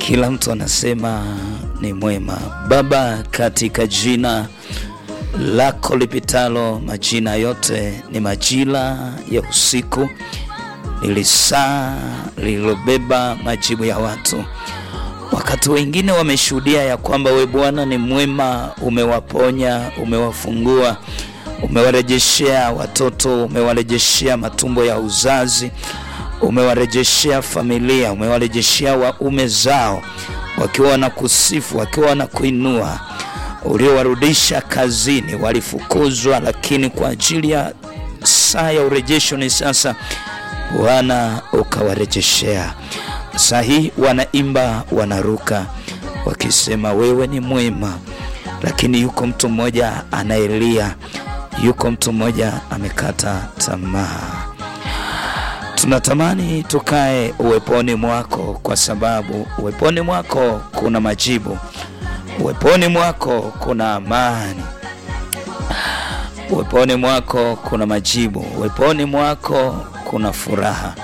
Kila mtu anasema ni mwema. Baba, katika jina lako lipitalo majina yote, ni majira ya usiku, ili saa lililobeba majibu ya watu. Wakati wengine wameshuhudia ya kwamba we Bwana ni mwema, umewaponya, umewafungua, umewarejeshea watoto, umewarejeshea matumbo ya uzazi, umewarejeshea familia, umewarejeshea waume zao, wakiwa wanakusifu, wakiwa wanakuinua uliowarudisha kazini, walifukuzwa, lakini kwa ajili ya saa ya urejesho ni sasa, Bwana ukawarejeshea. Saa hii wanaimba, wanaruka wakisema wewe ni mwema, lakini yuko mtu mmoja anaelia, yuko mtu mmoja amekata tamaa. Tunatamani tukae uweponi mwako, kwa sababu uweponi mwako kuna majibu, uweponi mwako kuna amani, uweponi mwako kuna majibu, uweponi mwako kuna furaha,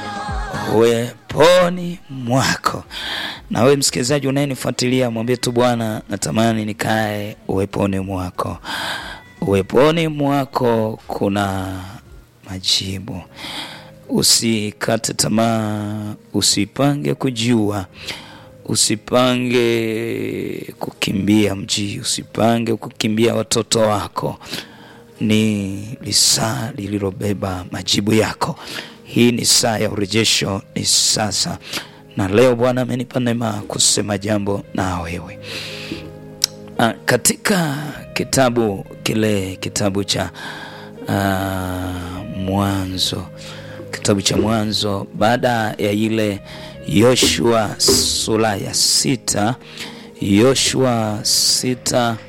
uweponi mwako. Na wewe msikilizaji unayenifuatilia, mwambie tu Bwana, natamani nikae uweponi mwako. Uweponi mwako kuna majibu. Usikate tamaa, usipange kujua, usipange kukimbia mji, usipange kukimbia watoto wako. Ni lisaa lililobeba majibu yako. Hii ni saa ya urejesho, ni sasa. Na leo Bwana amenipa neema kusema jambo na wewe. Ah, katika kitabu kile kitabu cha ah, Mwanzo kitabu cha Mwanzo baada ya ile Yoshua sura ya sita Yoshua sita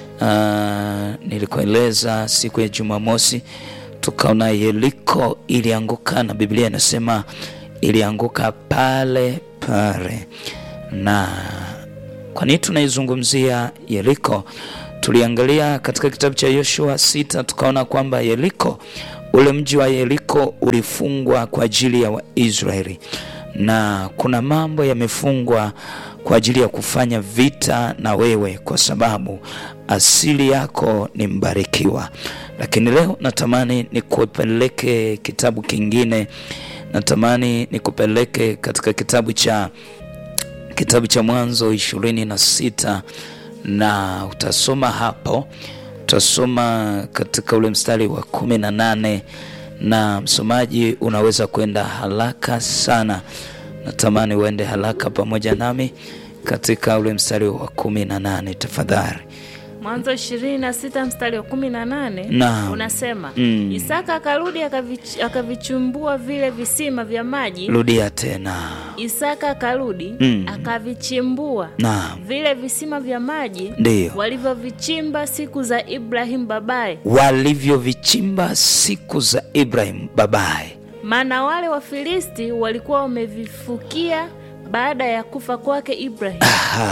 uh, nilikueleza siku ya Jumamosi tukaona Yeriko ilianguka, na Biblia inasema ilianguka pale pale. Na kwa nini tunaizungumzia Yeriko? Tuliangalia katika kitabu cha Yoshua sita tukaona kwamba Yeriko ule mji wa Yeriko ulifungwa kwa ajili ya Waisraeli, na kuna mambo yamefungwa kwa ajili ya kufanya vita na wewe, kwa sababu asili yako ni mbarikiwa. Lakini leo natamani nikupeleke kitabu kingine, natamani nikupeleke katika kitabu cha kitabu cha Mwanzo ishirini na sita na utasoma hapo utasoma katika ule mstari wa kumi na nane na msomaji unaweza kwenda haraka sana. Natamani uende haraka pamoja nami katika ule mstari wa kumi na nane tafadhali. Mwanzo ishirini na sita mstari wa kumi na nane Naam. unasema Mm. Isaka akarudi akavich- akavichumbua vile visima vya maji. Rudia tena. Isaka akarudi Mm. akavichimbua Naam, vile visima vya maji ndiyo walivyovichimba siku za Ibrahim babaye, walivyovichimba siku za Ibrahim babaye. maana wale Wafilisti walikuwa wamevifukia baada ya kufa kwake Ibrahim.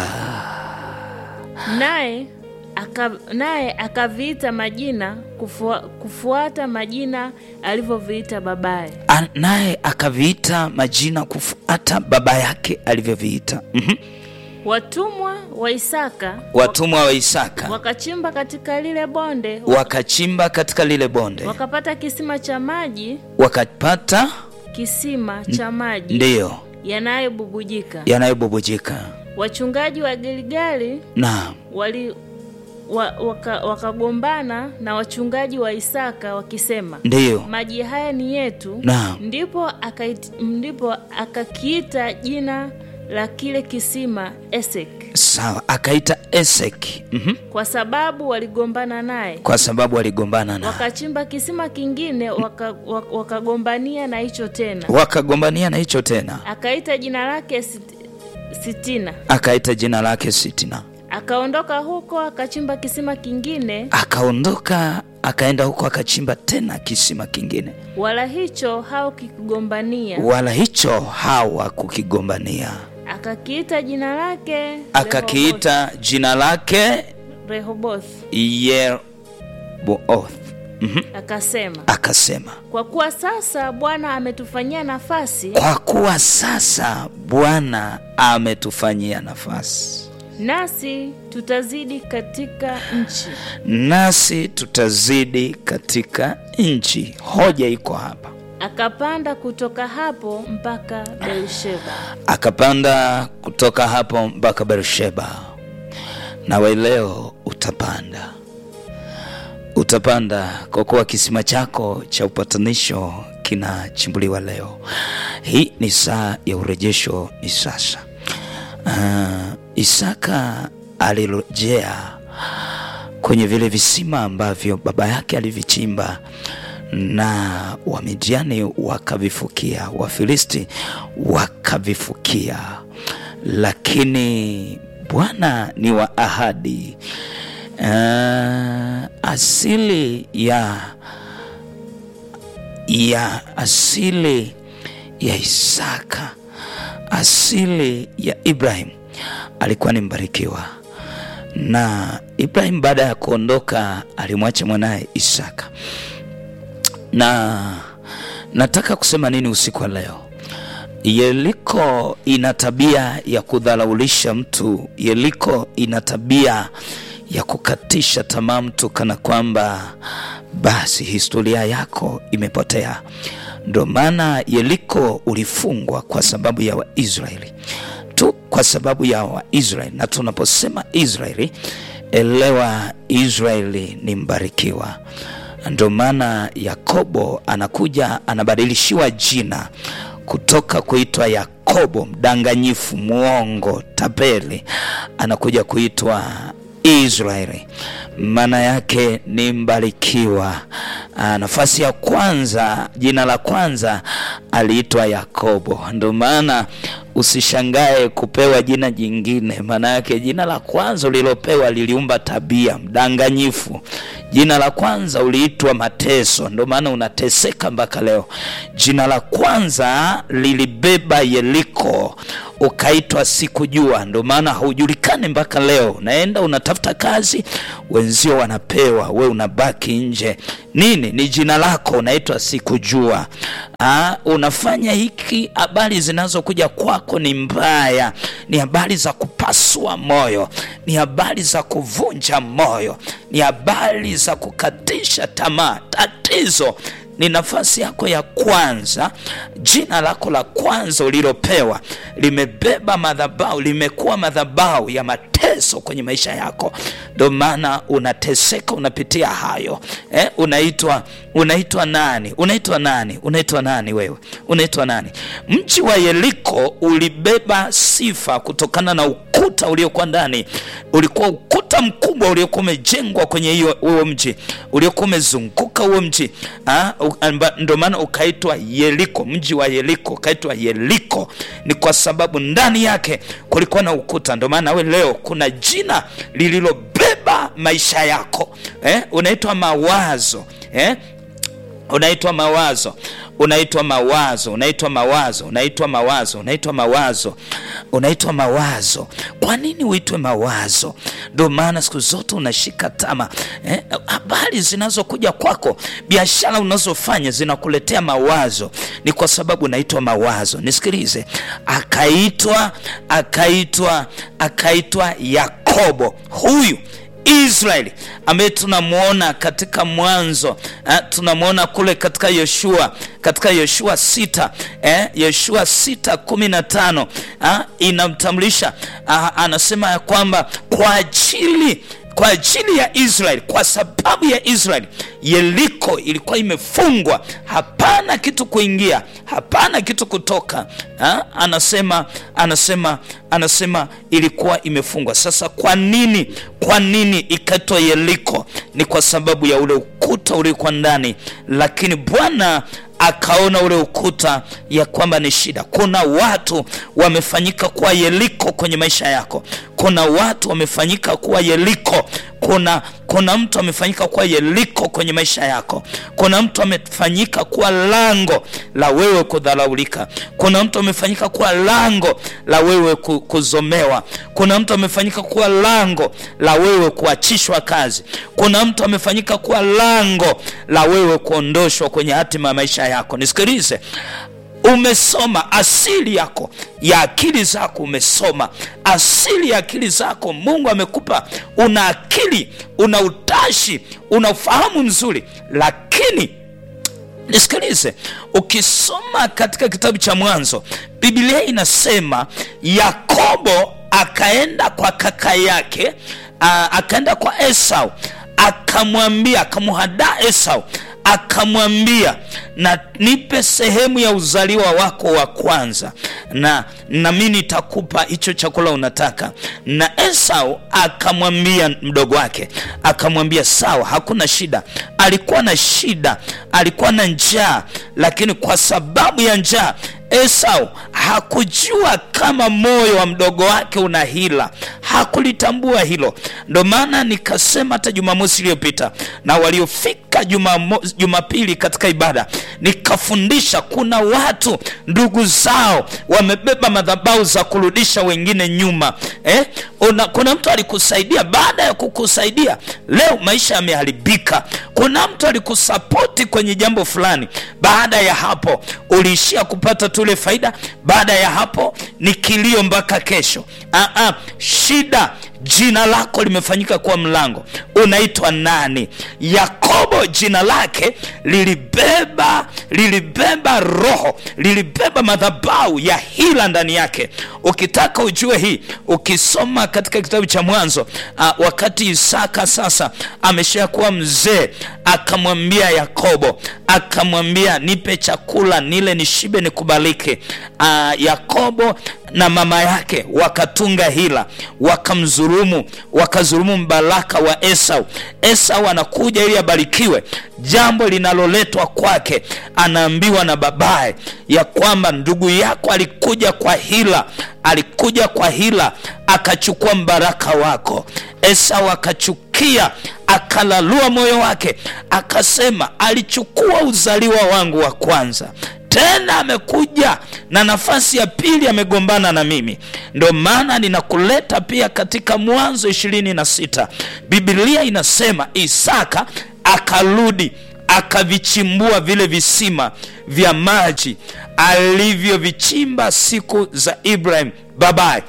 Naye aka, naye akaviita majina kufua, kufuata majina alivyoviita babaye. A- naye akaviita majina kufuata baba yake alivyoviita. Mhm. Watumwa wa Isaka Watumwa wa Isaka wakachimba katika lile bonde wakachimba katika lile bonde wakapata kisima cha maji, wakapata kisima cha maji ndiyo yanayobubujika. yanayobubujika Wachungaji wa Gilgali na wali wa, waka, wakagombana na wachungaji wa Isaka wakisema, ndiyo maji haya ni yetu. Naam. Ndipo akait, ndipo akakiita jina la kile kisima Esek, sawa, akaita Eseki mhm, kwa sababu waligombana naye. kwa sababu waligombana na Wakachimba kisima kingine waka- wak- wakagombania na hicho tena, wakagombania na hicho tena, akaita jina lake Sit- Sitina. akaita jina lake Sitina. Akaondoka huko akachimba kisima kingine, Akaondoka akaenda huko akachimba tena kisima kingine, wala hicho haukigombania. wala hicho hawakukigombania. Akakiita jina lake Akakiita jina lake Rehoboth, Yeroboath, akasema, akasema kwa kuwa sasa Bwana ametufanyia nafasi, kwa kuwa sasa Bwana ametufanyia nafasi, nasi tutazidi katika nchi. nasi tutazidi katika nchi. Hoja iko hapa. Akapanda kutoka hapo mpaka Beersheba. Akapanda kutoka hapo mpaka Beersheba. Nawe leo utapanda, utapanda kwa kuwa kisima chako cha upatanisho kinachimbuliwa leo. Hii ni saa ya urejesho, ni sasa. Uh, Isaka alirejea kwenye vile visima ambavyo baba yake alivichimba na Wamidiani wakavifukia, Wafilisti wakavifukia, lakini Bwana ni wa ahadi. Uh, asili ya ya asili ya Isaka, asili ya Ibrahim alikuwa ni mbarikiwa, na Ibrahim baada ya kuondoka alimwacha mwanaye Isaka. Na nataka kusema nini usiku wa leo? Yeriko ina tabia ya kudharaulisha mtu. Yeriko ina tabia ya kukatisha tamaa mtu, kana kwamba basi historia yako imepotea. Ndio maana Yeriko ulifungwa kwa sababu ya Waisraeli tu, kwa sababu ya Waisraeli. Na tunaposema Israeli, elewa Israeli ni mbarikiwa. Ndio maana Yakobo anakuja anabadilishiwa jina kutoka kuitwa Yakobo mdanganyifu, mwongo, tapeli, anakuja kuitwa Israeli, maana yake ni mbarikiwa. Aa, nafasi ya kwanza, jina la kwanza aliitwa Yakobo. Ndio maana usishangae kupewa jina jingine, maana yake jina la kwanza ulilopewa liliumba tabia, mdanganyifu. Jina la kwanza uliitwa mateso, ndio maana unateseka mpaka leo. Jina la kwanza lilibeba Yeriko, ukaitwa sikujua, ndio maana haujulikani mpaka leo. Unaenda unatafuta kazi, wenzio wanapewa, we unabaki nje. Nini? Ni jina lako, unaitwa sikujua. Aa, unafanya hiki, habari zinazokuja kwako ni mbaya, ni habari za kupasua moyo, ni habari za kuvunja moyo, ni habari za kukatisha tamaa. Tatizo ni nafasi yako ya kwanza, jina lako la kwanza ulilopewa limebeba madhabahu, limekuwa madhabahu ya mateso kwenye maisha yako. Ndio maana unateseka, unapitia hayo eh, unaitwa unaitwa nani? Unaitwa nani? Unaitwa nani wewe? Unaitwa nani? Mji wa Yeriko ulibeba sifa kutokana na ukuta uliokuwa ndani. Ulikuwa ukuta mkubwa uliokuwa umejengwa kwenye hiyo huo mji uliokuwa umezunguka huo mji, ndio maana ukaitwa Yeriko. Mji wa Yeriko ukaitwa Yeriko ni kwa sababu ndani yake kulikuwa na ukuta. Ndio maana we leo kuna jina lililobeba maisha yako eh? Unaitwa mawazo eh? Unaitwa mawazo, unaitwa mawazo, unaitwa mawazo, unaitwa mawazo, unaitwa mawazo, unaitwa mawazo. Kwa nini uitwe mawazo? Ndio maana siku zote unashika tama eh? Habari zinazokuja kwako, biashara unazofanya zinakuletea mawazo, ni kwa sababu unaitwa mawazo. Nisikilize, akaitwa akaitwa akaitwa Yakobo huyu Israeli ambaye tunamwona katika Mwanzo eh, tunamwona kule katika Yoshua katika Yoshua sita eh, Yoshua sita kumi na tano eh, inamtambulisha ah, anasema ya kwamba kwa ajili kwa ajili ya Israeli, kwa sababu ya Israeli, Yeriko ilikuwa imefungwa, hapana kitu kuingia, hapana kitu kutoka. Ha? Anasema anasema anasema ilikuwa imefungwa. Sasa kwa nini, kwa nini ikaitwa Yeriko? Ni kwa sababu ya ule ukuta uliokuwa ndani, lakini Bwana akaona ule ukuta ya kwamba ni shida. Kuna watu wamefanyika kuwa Yeriko kwenye maisha yako. Kuna watu wamefanyika kuwa Yeriko kuna kuna mtu amefanyika kuwa Yeriko kwenye maisha yako. Kuna mtu amefanyika kuwa lango la wewe kudharaulika. Kuna mtu amefanyika kuwa lango la wewe ku- kuzomewa. Kuna mtu amefanyika kuwa lango la wewe kuachishwa kazi. Kuna mtu amefanyika kuwa lango la wewe kuondoshwa kwenye hatima ya maisha yako. Nisikilize, umesoma asili yako ya akili zako, umesoma asili ya akili zako. Mungu amekupa, una akili, una utashi, una ufahamu mzuri, lakini nisikilize, ukisoma katika kitabu cha Mwanzo, Biblia inasema Yakobo akaenda kwa kaka yake, aa, akaenda kwa Esau akamwambia, akamhadaa Esau akamwambia na nipe sehemu ya uzaliwa wako wa kwanza na nami nitakupa hicho chakula unataka na esau akamwambia mdogo wake akamwambia sawa hakuna shida alikuwa na shida alikuwa na njaa lakini kwa sababu ya njaa esau hakujua kama moyo wa mdogo wake una hila hakulitambua hilo ndo maana nikasema hata jumamosi iliyopita na waliofika Jumamo- jumapili katika ibada nikafundisha kuna watu ndugu zao wamebeba madhabau za kurudisha wengine nyuma eh? Una, kuna mtu alikusaidia baada ya kukusaidia leo maisha yameharibika kuna mtu alikusapoti kwenye jambo fulani baada ya hapo uliishia kupata tule faida baada ya hapo ni kilio mpaka kesho Aa, shida jina lako limefanyika kuwa mlango unaitwa nani yakobo jina lake lilibeba lilibeba roho lilibeba madhabau ya hila ndani yake ukitaka ujue hii ukisoma katika kitabu cha mwanzo uh, wakati isaka sasa ameshakuwa mzee akamwambia yakobo akamwambia nipe chakula nile nishibe nikubalike uh, yakobo na mama yake wakatunga hila wakamdhulumu wakadhulumu mbaraka wa esau esau anakuja ili abarikiwe jambo linaloletwa kwake anaambiwa na babaye ya kwamba ndugu yako alikuja kwa hila alikuja kwa hila akachukua mbaraka wako esau akachukia akalalua moyo wake akasema alichukua uzaliwa wangu wa kwanza tena amekuja na nafasi ya pili amegombana na mimi ndio maana ninakuleta pia katika mwanzo ishirini na sita bibilia inasema isaka akarudi akavichimbua vile visima vya maji alivyovichimba siku za ibrahim babaye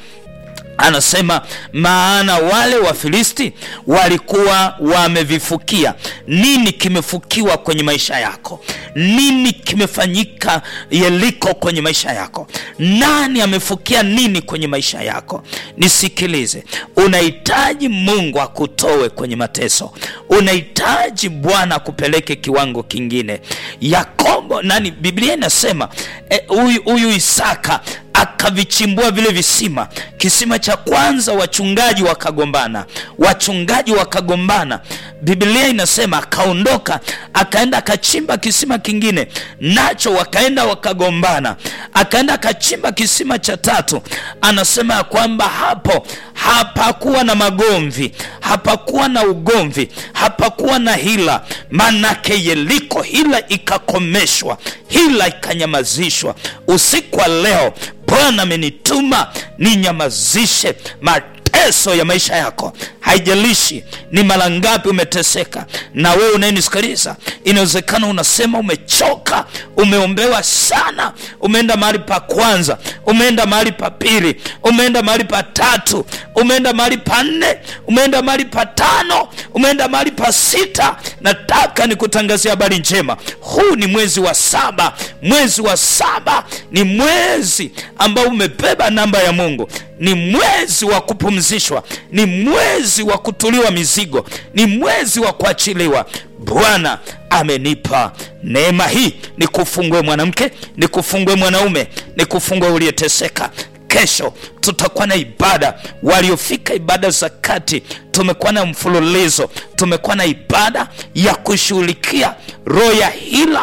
anasema maana wale wafilisti walikuwa wamevifukia nini kimefukiwa kwenye maisha yako nini kimefanyika yeliko kwenye maisha yako nani amefukia nini kwenye maisha yako nisikilize unahitaji mungu akutoe kwenye mateso unahitaji bwana akupeleke kiwango kingine yakobo nani biblia inasema huyu eh, huyu isaka akavichimbua vile visima kisima cha kwanza wachungaji wakagombana wachungaji wakagombana biblia inasema akaondoka akaenda akachimba kisima kingine nacho wakaenda wakagombana akaenda akachimba kisima cha tatu anasema ya kwamba hapo hapakuwa na magomvi hapakuwa na ugomvi hapakuwa na hila manake yeliko hila ikakomeshwa hila ikanyamazishwa usiku wa leo bwana amenituma ninyamazishe mateso ya maisha yako haijalishi ni mara ngapi umeteseka na wewe unayenisikiliza inawezekana unasema umechoka umeombewa sana umeenda mahali pa kwanza umeenda mahali pa pili umeenda mahali pa tatu umeenda mahali pa nne umeenda mahali pa tano umeenda mahali pa sita nataka nikutangazia habari njema huu ni mwezi wa saba mwezi wa saba ni mwezi ambao umebeba namba ya mungu ni mwezi wa kupumzishwa ni mwezi wa kutuliwa mizigo ni mwezi wa kuachiliwa bwana amenipa neema hii ni kufungue mwanamke ni kufungue mwanaume ni kufungue uliyeteseka kesho tutakuwa na ibada waliofika ibada za kati tumekuwa na mfululizo tumekuwa na ibada ya kushughulikia roho ya hila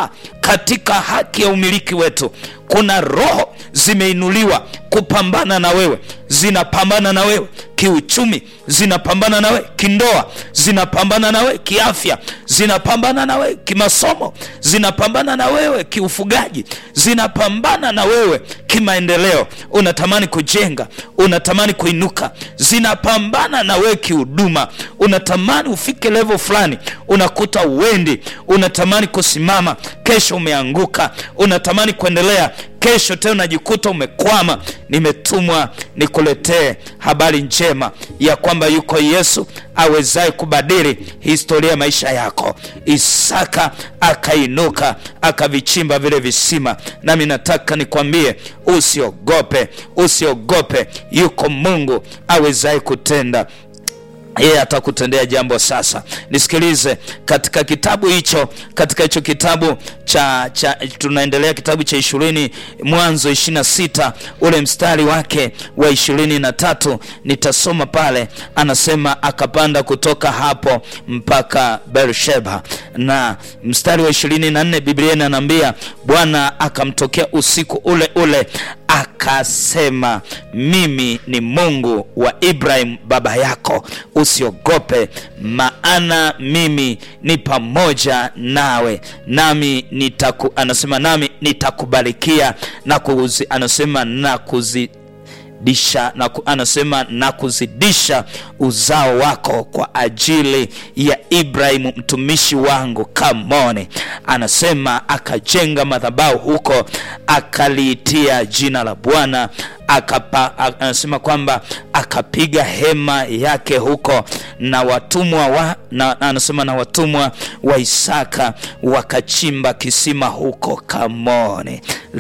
katika haki ya umiliki wetu kuna roho zimeinuliwa kupambana na wewe zinapambana na wewe kiuchumi zinapambana na wewe kindoa zinapambana na wewe kiafya zinapambana na wewe kimasomo zinapambana na wewe kiufugaji zinapambana na wewe kimaendeleo unatamani kujenga unatamani kuinuka zinapambana na wewe kihuduma unatamani ufike level fulani unakuta uendi unatamani kusimama kesho umeanguka unatamani kuendelea kesho tena unajikuta umekwama nimetumwa nikuletee habari njema ya kwamba yuko yesu awezaye kubadili historia ya maisha yako isaka akainuka akavichimba vile visima nami nataka nikwambie usiogope usiogope yuko mungu awezaye kutenda yeye atakutendea jambo sasa nisikilize katika kitabu hicho katika hicho kitabu cha, cha tunaendelea kitabu cha ishirini mwanzo ishirina sita ule mstari wake wa ishirini na tatu nitasoma pale anasema akapanda kutoka hapo mpaka bersheba na mstari wa ishirini na nne biblia inanaambia bwana akamtokea usiku ule ule akasema mimi ni mungu wa ibrahim baba yako usiogope maana mimi ni pamoja nawe nami nitaku, anasema nami nitakubarikia na kuzi, anasema na kuzi disha na ku, anasema na kuzidisha uzao wako kwa ajili ya ibrahimu mtumishi wangu kamone anasema akajenga madhabahu huko akaliitia jina la bwana akapa anasema kwamba akapiga hema yake huko na watumwa wa na, anasema na watumwa wa Isaka wakachimba kisima huko Kamone.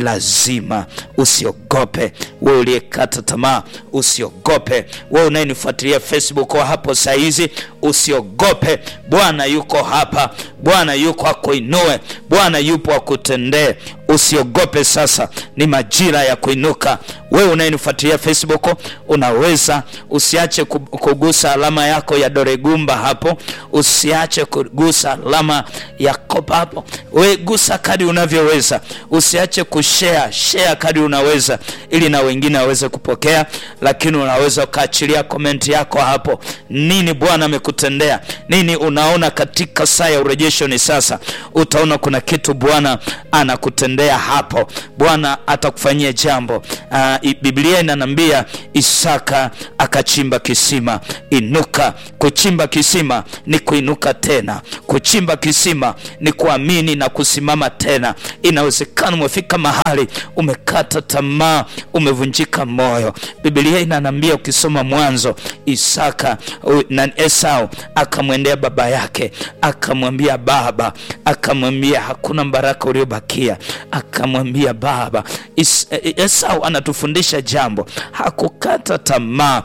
Lazima usiogope wewe uliyekata tamaa, usiogope wewe unayenifuatilia Facebook wa hapo saizi, usiogope. Bwana yuko hapa, Bwana yuko akuinue, Bwana yupo akutendee. Usiogope, sasa ni majira ya kuinuka. Wewe unayenifuatilia Facebook, unaweza usiache kugusa alama yako ya dore gumba hapo, usiache kugusa alama ya kopa hapo. We gusa kadi unavyoweza, usiache kushare share kadi unaweza, ili na wengine waweze kupokea. Lakini unaweza ukaachilia komenti yako hapo, nini Bwana amekutendea, nini unaona katika saa ya urejesho. Ni sasa utaona kuna kitu Bwana anakutendea hapo, Bwana atakufanyia jambo. Uh, Biblia inanambia Isaka akachimba kisima. Inuka. Kuchimba kisima ni kuinuka tena. Kuchimba kisima ni kuamini na kusimama tena. Inawezekana umefika mahali umekata tamaa, umevunjika moyo. Biblia inanambia ukisoma Mwanzo, Isaka na Esau akamwendea baba yake, akamwambia baba, akamwambia hakuna baraka uliobakia, akamwambia baba. Is, Esau anatufundisha jambo, hakukata tamaa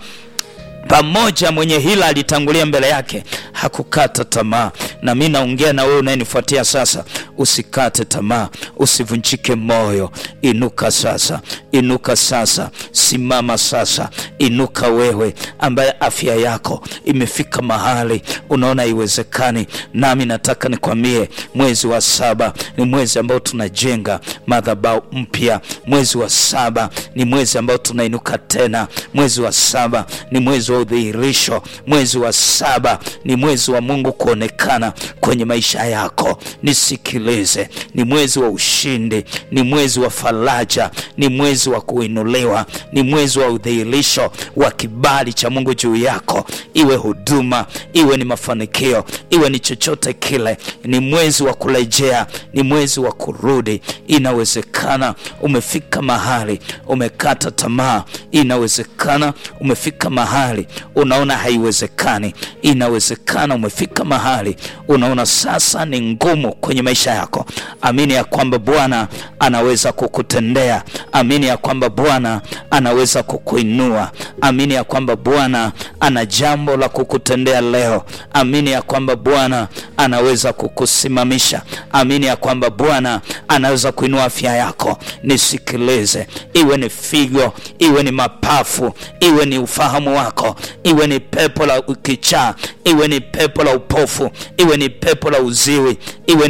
pamoja mwenye hila alitangulia mbele yake, hakukata tamaa. Na mi naongea na wewe unayenifuatia sasa, usikate tamaa, usivunjike moyo. Inuka sasa, inuka sasa, simama sasa, inuka wewe ambaye afya yako imefika mahali unaona haiwezekani. Nami nataka nikwambie, mwezi wa saba ni mwezi ambao tunajenga madhabahu mpya. Mwezi wa saba ni mwezi ambao tunainuka tena. Mwezi wa saba ni mwezi wa udhihirisho. Mwezi wa saba ni mwezi wa Mungu kuonekana kwenye maisha yako. Nisikilize, ni mwezi wa ushindi, ni mwezi wa faraja, ni mwezi wa kuinuliwa, ni mwezi wa udhihirisho wa kibali cha Mungu juu yako, iwe huduma, iwe ni mafanikio, iwe ni chochote kile. Ni mwezi wa kurejea, ni mwezi wa kurudi. Inawezekana umefika mahali umekata tamaa, inawezekana umefika mahali unaona haiwezekani. Inawezekana umefika mahali unaona sasa ni ngumu kwenye maisha yako. Amini ya kwamba Bwana anaweza kukutendea. Amini ya kwamba Bwana anaweza kukuinua. Amini ya kwamba Bwana ana jambo la kukutendea leo. Amini ya kwamba Bwana anaweza kukusimamisha. Amini ya kwamba Bwana anaweza kuinua afya yako. Nisikilize, iwe ni figo, iwe ni mapafu, iwe ni ufahamu wako iwe ni pepo la kichaa, iwe ni pepo la upofu, iwe ni pepo la uziwi, iwe ni pepo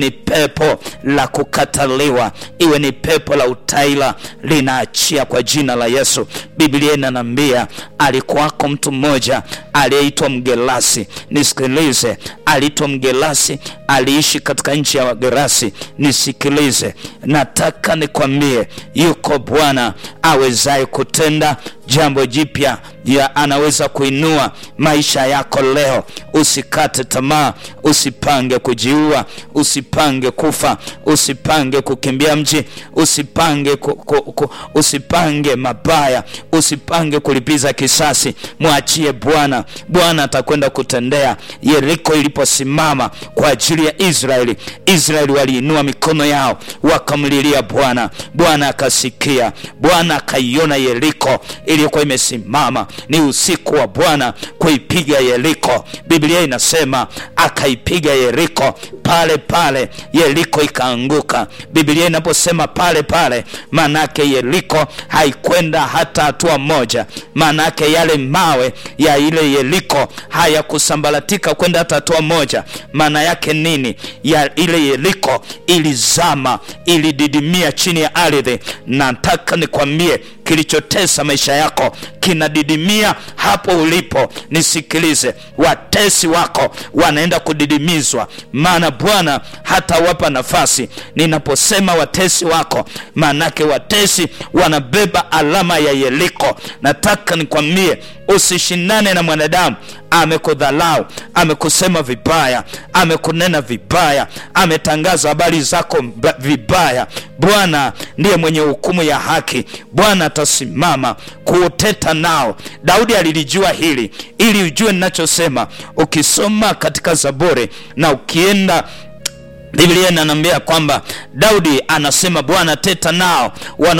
pepo la kukataliwa, iwe ni pepo la utaila, linaachia kwa jina la Yesu. Biblia inanambia alikuwako mtu mmoja aliyeitwa Mgelasi. Nisikilize, aliitwa Mgelasi, aliishi katika nchi ya Wagerasi. Nisikilize, nataka nikwambie, yuko Bwana awezaye kutenda jambo jipya ya anaweza kuinua maisha yako leo. Usikate tamaa, usipange kujiua, usipange kufa, usipange kukimbia mji, usipange ku, ku, ku, usipange mabaya, usipange kulipiza kisasi. Mwachie Bwana. Bwana atakwenda kutendea. Yeriko iliposimama kwa ajili ya Israeli, Israeli waliinua mikono yao wakamlilia Bwana. Bwana akasikia, Bwana akaiona Yeriko iliyokuwa imesimama. Ni usiku wa Bwana kuipiga Yeriko. Biblia inasema akaipiga Yeriko pale pale, Yeriko ikaanguka. Biblia inaposema pale pale, maanake Yeriko haikwenda hata hatua moja. Maanake yale mawe ya ile Yeriko hayakusambaratika kwenda hata hatua moja. Maana yake nini? Ya ile Yeriko ilizama, ilididimia chini ya ardhi. Nataka nikwambie kilichotesa maisha yako kinadidimia hapo ulipo. Nisikilize, watesi wako wanaenda kudidimizwa, maana Bwana hatawapa nafasi. Ninaposema watesi wako, maanake watesi wanabeba alama ya Yeriko. Nataka nikwambie usishindane na mwanadamu. Amekudhalau, amekusema vibaya, amekunena vibaya, ametangaza habari zako vibaya. Bwana ndiye mwenye hukumu ya haki. Bwana atasimama kuuteta nao. Daudi alilijua hili, ili ujue ninachosema. Ukisoma katika Zaburi na ukienda Biblia inaniambia kwamba Daudi anasema Bwana teta nao wana